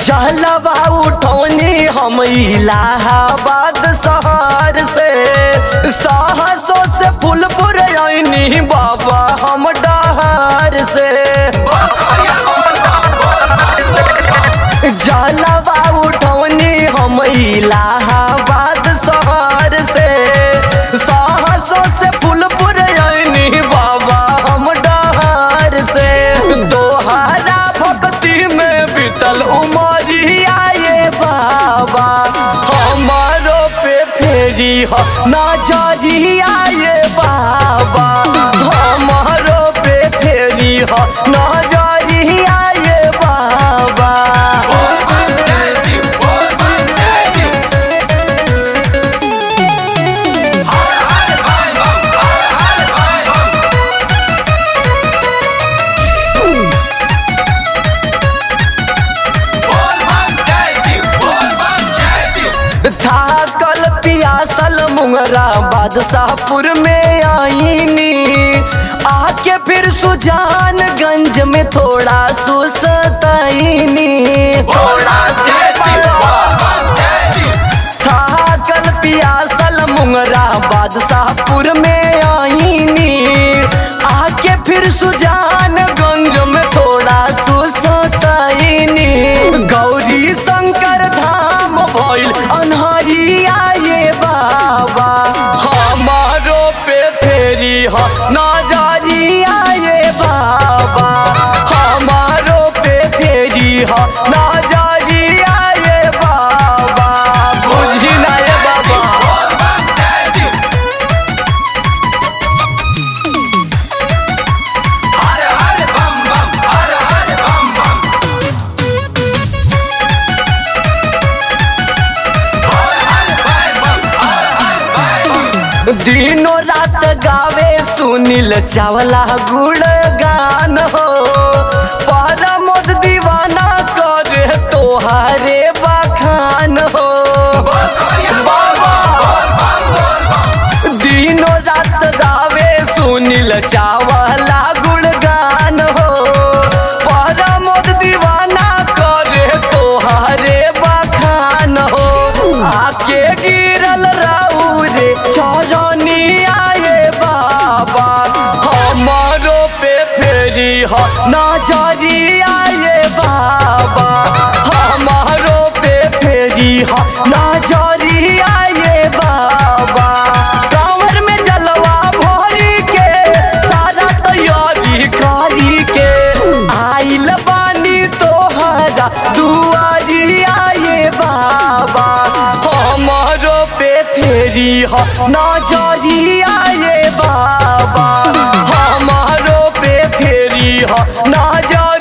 जलवा उठौनी हम इलाहाबाद शहर से सहसो से फूलपुर आईनी बाबा हम डहर से जलवा उठौनी हम इलाहाबाद शहर से सहसो से फूलपुर आईनी बाबा हम डहर से दोहारा भक्ति में बीतल उमरिया ये बाबा हमारो पे फेरी हो नजरिया ये बाबा हमारो पे फेरी हो नजरिया ये बाबा थाकल पियासल मुंगरा बादशाहपुर में आईनी आके फिर सुजानगंज में थोड़ा सुसतैनी थाकल पियासल मुंगरा बादशाहपुर में आईनी आके फिर सुजानगंज में थोड़ा सुसतैनी गौरी शंकर धाम भइल अनहरिया ये बाबा हमारो पे फेरी हो नजरिया ये बाबा हमारो पे फेरी हो नजरिया ये बाबा बुझी ना ये बाबा दिनों रात गावे सुनील चावला गुण गान हो परमोद दीवाना करे तोहारे बखान हो दिनों रात गावे सुनील चावला गुण गान हो परमोद दीवाना करे तोहारे बखान हो आके गिरल राऊ रे चरनी आए बाबा हमारो पे फेरी हो नजरी आए बाबा हमारो पे फेरी हो नजरी आए बाबा कांवर में जलवा भरी के सारा तैयारी करी के आइल बानी तोहरा दुआरी आए बाबा हमारो पे फेरी हो नजरी आए बाबा हमारो पे फेरी हो नजर